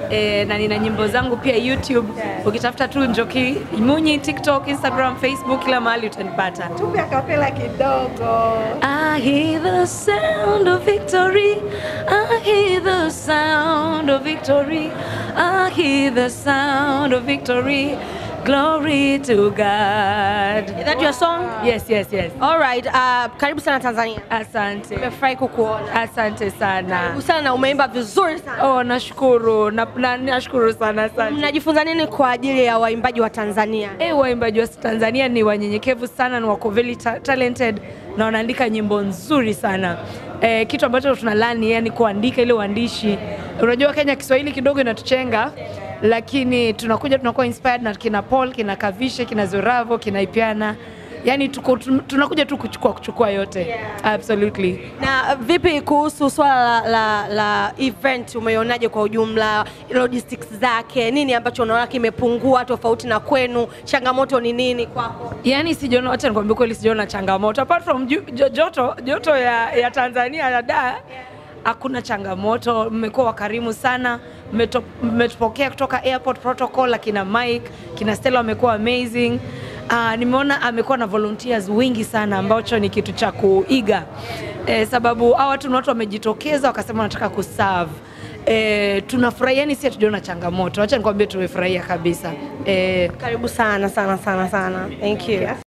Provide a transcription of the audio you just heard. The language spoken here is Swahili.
e, na nina nyimbo zangu pia YouTube. Ukitafuta tu Njoki Munyi, TikTok, Instagram, Facebook, kila mahali utanipata. Tupe akapela kidogo. I hear the sound of victory. I hear the sound of victory. I hear the sound of victory. Glory to God. Is that your song? Yes, yes, yes. All right. Uh, karibu sana Tanzania. Asante. Nimefurahi kukuona. Asante sana. Karibu sana na umeimba vizuri sana. Oh, nashukuru. Na, na, nashukuru sana asante. Mnajifunza nini kwa ajili ya waimbaji wa Tanzania? Eh, waimbaji wa Tanzania ni wanyenyekevu sana, ni wako very ta talented na wanaandika nyimbo nzuri sana. Eh, kitu ambacho tunalani yani kuandika ile uandishi. Unajua Kenya Kiswahili kidogo inatuchenga lakini tunakuja tunakuwa inspired na kina Paul, kina Kavishe, kina Zoravo, kina Ipiana. Yani tuko, tun- tunakuja tu kuchukua kuchukua yote. Absolutely. Na vipi kuhusu swala la, la, la event, umeionaje kwa ujumla, logistics zake, nini ambacho unaona kimepungua tofauti na kwenu? Changamoto ni nini kwako? Yaani sijaona, acha nikwambie kweli, sijaona changamoto apart from ju- jo- joto joto ya, ya Tanzania ya da hakuna changamoto. Mmekuwa wakarimu sana, mmeto- mmetupokea kutoka airport protocol, akina Mike kina Stella wamekuwa amazing. Uh, nimeona amekuwa na volunteers wingi sana ambacho ni kitu cha kuiga eh, sababu hawa watu ni watu wamejitokeza wakasema wanataka kuserve eh, tunafurahia, yani si hatujaona changamoto. Acha nikwambie tumefurahia kabisa eh, Karibu sana sana sana sana. Thank you.